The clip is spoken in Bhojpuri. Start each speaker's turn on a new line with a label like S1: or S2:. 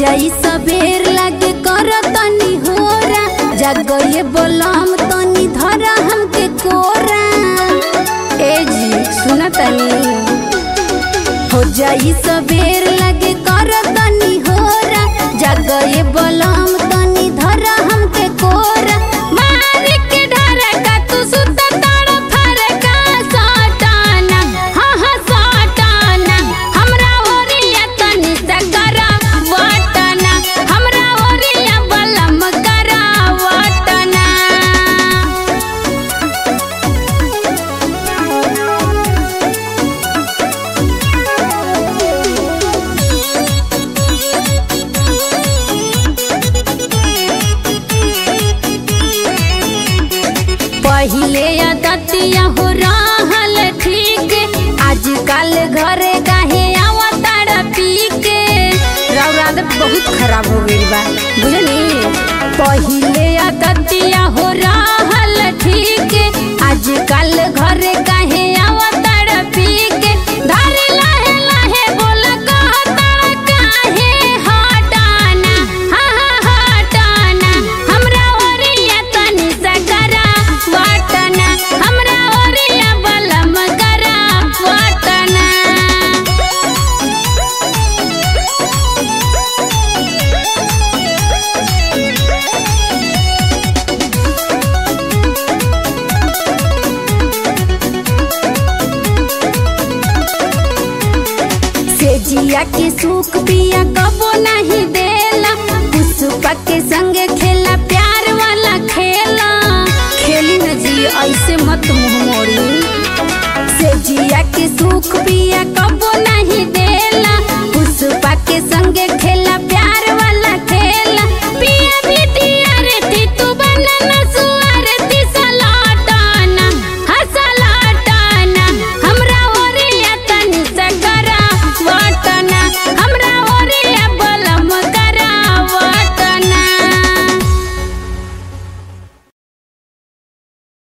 S1: जाई सबेर लागे कर तनी होरा जगये बोलम तनी धरा हमके कोरा ए जी सुना तनी हो जाई सबेर लागे कर तनी होरा जगये बोलम तनी धरा हमके कोरा मार के डरा का तू सुत ताड़ फरका सटाना हाँ हाँ सटाना हमरा ओरिया तनी सकरा वटना हमरा ओरिया बलम करा वटना पहिले दतिया हो रहल ठीक आजकल घरे काहे आवताड़ पी के राव आदत बहुत खराब हो गई बा बुझनी पहिले दतिया हो रहल ठीक आजकल घरे काहे आवताड़ पी के धारे लाहे लाहे बोल कहताड़ काहे हटाना हाँ हाँ हटाना हमरा ओरिया तनी सकरा वटना हमरा ओरिया बलम करा वटना से जिया के सुख पिया कबो नहीं